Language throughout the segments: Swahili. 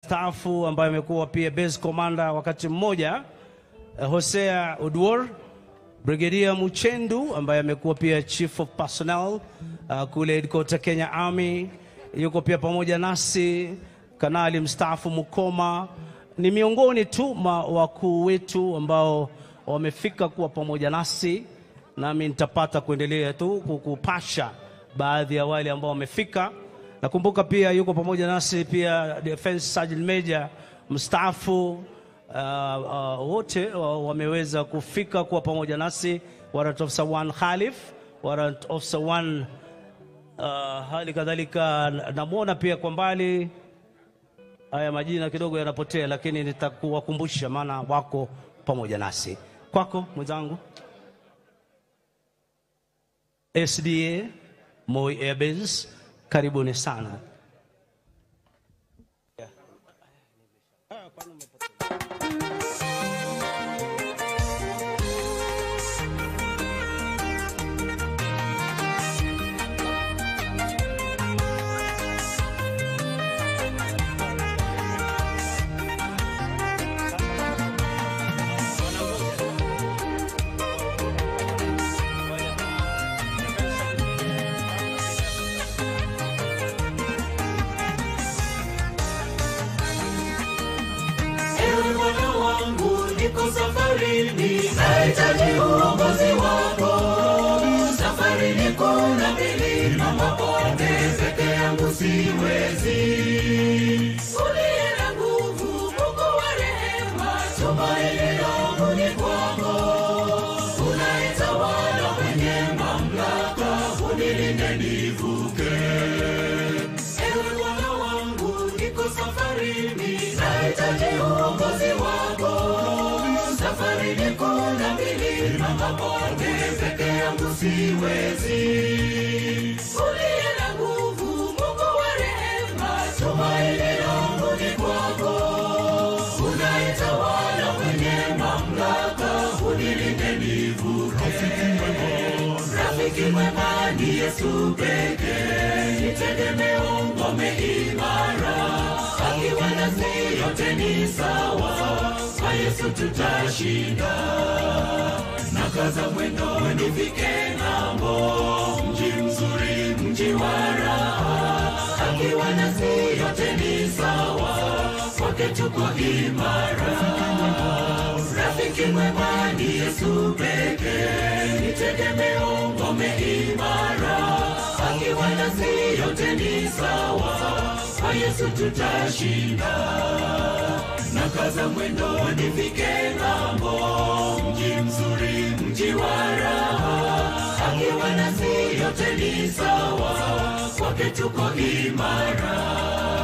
mstaafu ambaye amekuwa pia base commander wakati mmoja, eh, Hosea Oduor, Brigedia Muchendu ambaye amekuwa pia chief of personnel uh, kule headquarter Kenya Army, yuko pia pamoja nasi. Kanali mstaafu Mukoma ni miongoni tu mwa wakuu wetu ambao wamefika kuwa pamoja nasi, nami nitapata kuendelea tu kukupasha baadhi ya wale ambao wamefika. Nakumbuka pia yuko pamoja nasi pia Defense Sergeant Major mstaafu uh, uh, wote uh, wameweza kufika kuwa pamoja nasi, Warrant Officer 1 Khalif, Warrant Officer 1 uh, hali kadhalika namwona pia kwa mbali haya majina kidogo yanapotea, lakini nitakuwakumbusha maana wako pamoja nasi. Kwako mwenzangu, SDA Moi Airbases, karibuni sana. Ewe Bwana wangu, niko safarini, nahitaji uongozi wako. Safarini kuna milima, mabonde, peke yangu siwezi. Uliye na nguvu, Mungu wa rehema, tumaini langu ni kwako. Unayetawala kwenye mamlaka, unilinde nivuke. Ewe Bwana wangu, niko safarini, nahitaji uongozi wako. Safarini kuna milima, mabonde, peke yangu siwezi. Uliye na nguvu, Mungu wa rehema, tumaini langu ni kwako. Unayetawala kwenye mamlaka, unilinde nivuke. Rafiki mwema ni Yesu pekee, ni tegemeo, ngome imara. Akiwa nasi yote ni sawa, kwa Yesu tutashinda. Na kaza mwendo nifike ng'ambo, mji mzuri, mji wa raha. Akiwa nasi yote ni sawa, kwake tuko imara. Rafiki mwema ni Yesu pekee, ni tegemeo, ngome imara. Akiwa nasi yote ni sawa, kwa Yesu tutashinda. Na kaza mwendo nifike ng'ambo, mji mzuri, mji wa raha. Akiwa nasi yote ni sawa, kwake tuko imara.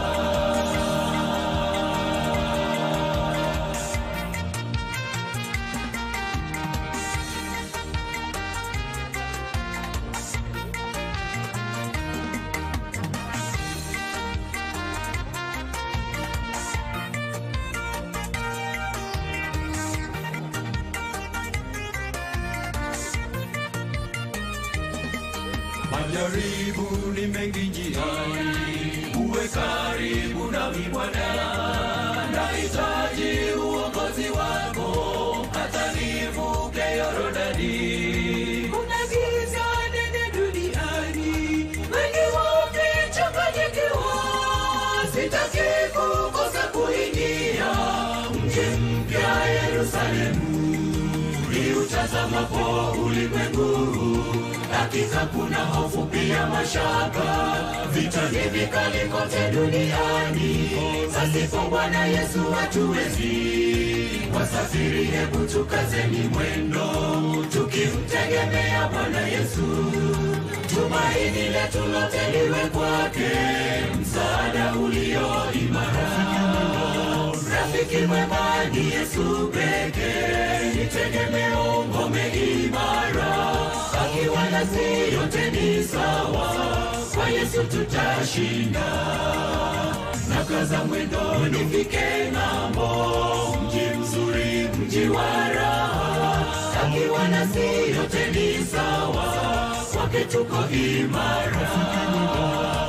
Majaribu ni mengi njiani, uwe karibu nami Bwana, nahitaji uongozi wako hata nivuke Yorodani. Kuna giza nene duniani, wengi wamechanganyikiwa. Sitaki kukosa kuingia mji mpya Yerusalemu, niutazamapo ulimwengu. Hakika kuna hofu pia mashaka, vita ni vikali kote duniani. Pasipo Bwana Yesu hatuwezi. Wasafiri, hebu tukazeni mwendo, tukimtegemea Bwana Yesu. Tumaini letu lote liwe kwake, msaada ulio imara. Rafiki mwema ni Yesu pekee, ni tegemeo, ngome imara. Akiwa nasi yote ni sawa, kwa Yesu tutashinda. Na kaza mwendo nifike ng'ambo, mji mzuri, mji wa raha. Akiwa nasi yote ni sawa, kwake tuko imara. Rafiki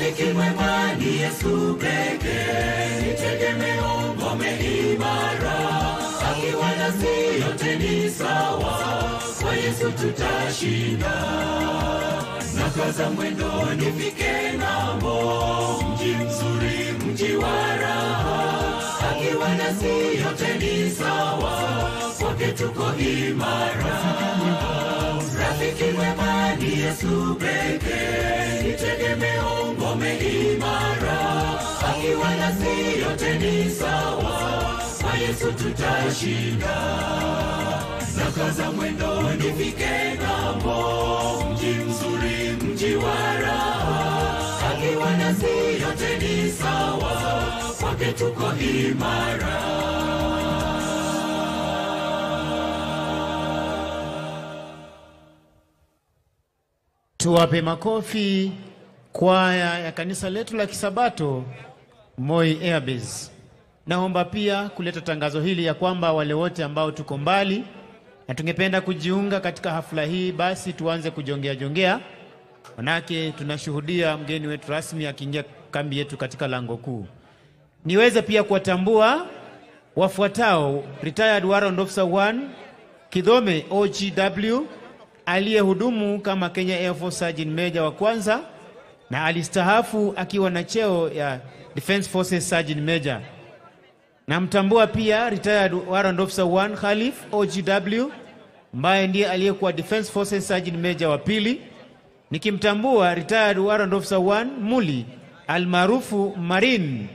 rafiki mwema ni Yesu pekee, ni tegemeo, ngome imara, akiwa nasi yote ni sawa, kwa Yesu tutashinda. Nakaza mwendo nifike ng'ambo, mji mzuri, mji wa raha, akiwa nasi yote ni sawa, kwake tuko imara. Rafiki mwema ni Yesu pekee, ni tegemeo, ngome imara, akiwa nasi yote ni sawa, kwa Yesu tutashinda. Nakaza mwendo nifike ng'ambo, mji mzuri, mji wa raha, akiwa nasi yote ni sawa, kwake tuko imara. Tuwape makofi kwaya ya kanisa letu la Kisabato Moi Airbase. Naomba pia kuleta tangazo hili ya kwamba wale wote ambao tuko mbali na tungependa kujiunga katika hafla hii, basi tuanze kujongea jongea, manake tunashuhudia mgeni wetu rasmi akiingia kambi yetu katika lango kuu. Niweze pia kuwatambua wafuatao: retired warrant officer 1 Kidhome OGW aliyehudumu kama Kenya Air Force Sergeant Major wa kwanza na alistahafu akiwa na cheo ya Defense Forces Sergeant Major. Namtambua pia retired warrant officer 1 Khalif OGW ambaye ndiye aliyekuwa Defense Forces Sergeant Major wa pili. Nikimtambua retired warrant officer 1 Muli almaarufu Marine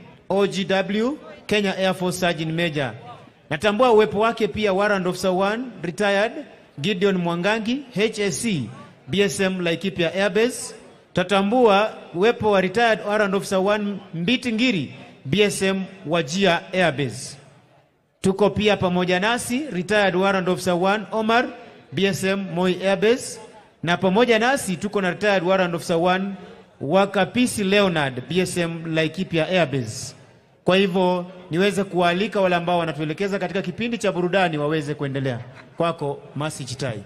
OGW Kenya Air Force Sergeant Major. Natambua uwepo wake pia warrant officer 1 retired Gideon Mwangangi HSC BSM Laikipia Airbase. Tatambua uwepo wa retired warrant officer 1 Mbiti Ngiri BSM Wajia Airbase. Tuko pia pamoja nasi retired warrant officer 1 Omar BSM Moi Airbase, na pamoja nasi tuko na retired warrant officer 1 Wakapisi Leonard BSM Laikipia Airbase. Kwa hivyo niweze kuwaalika wale ambao wanatuelekeza katika kipindi cha burudani waweze kuendelea. Kwako Masi Chitai.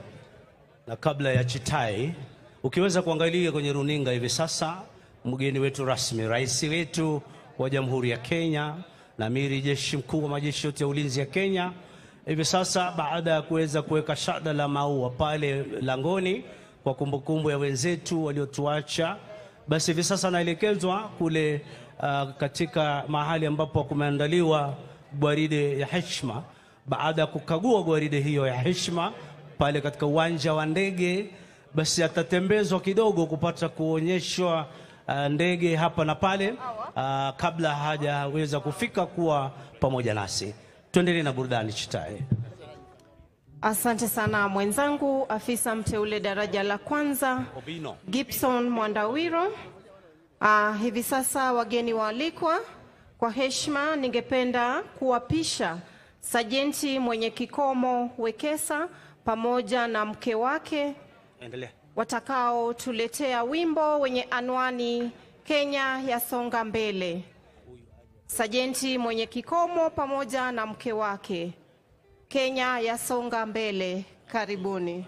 Na kabla ya Chitai, ukiweza kuangalia kwenye runinga hivi sasa, mgeni wetu rasmi, rais wetu wa Jamhuri ya Kenya na amiri jeshi mkuu wa majeshi yote ya ulinzi ya Kenya, hivi sasa baada ya kuweza kuweka shada la maua pale langoni kwa kumbukumbu ya wenzetu waliotuacha, basi hivi sasa anaelekezwa kule uh, katika mahali ambapo kumeandaliwa gwaride ya heshima. Baada ya kukagua gwaride hiyo ya heshima pale katika uwanja wa ndege, basi atatembezwa kidogo kupata kuonyeshwa uh, ndege hapa na pale uh, kabla hajaweza kufika kuwa pamoja nasi. Tuendelee na burudani Chitae. Asante sana mwenzangu, afisa mteule daraja la kwanza Obino. Gibson Mwandawiro. Ah, hivi sasa wageni waalikwa, kwa heshima ningependa kuwapisha sajenti mwenye kikomo Wekesa pamoja na mke wake Endelea. watakaotuletea wimbo wenye anwani Kenya yasonga mbele. Sajenti mwenye kikomo pamoja na mke wake, Kenya yasonga mbele. Karibuni.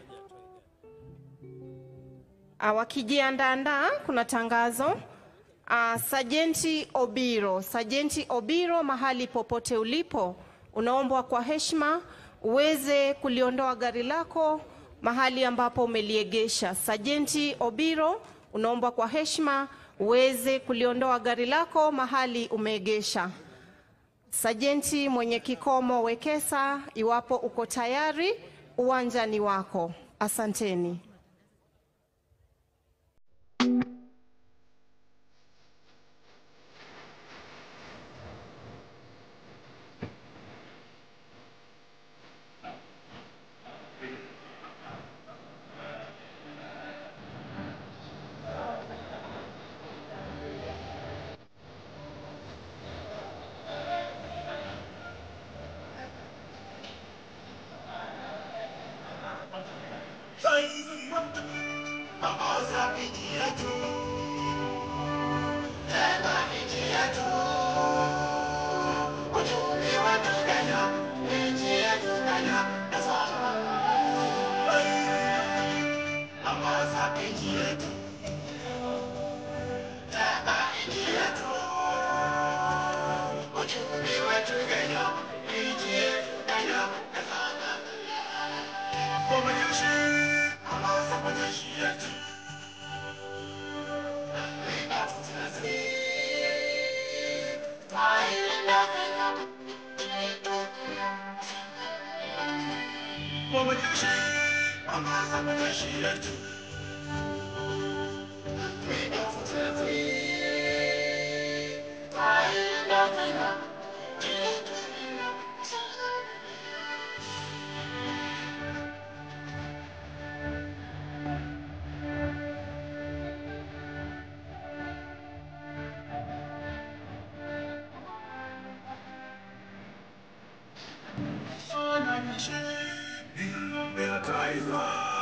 Ah, Wakijiandaandaa, kuna tangazo. Ah, Sajenti Obiro, Sajenti Obiro, mahali popote ulipo, unaombwa kwa heshima uweze kuliondoa gari lako mahali ambapo umeliegesha. Sajenti Obiro, unaombwa kwa heshima uweze kuliondoa gari lako mahali umeegesha. Sajenti mwenye kikomo Wekesa, iwapo uko tayari, uwanja ni wako. Asanteni. Ongoza nchi yetu, tena Majeshi, ongoza majeshi yetu. Wanajeshi, ng'ombe ya taifa.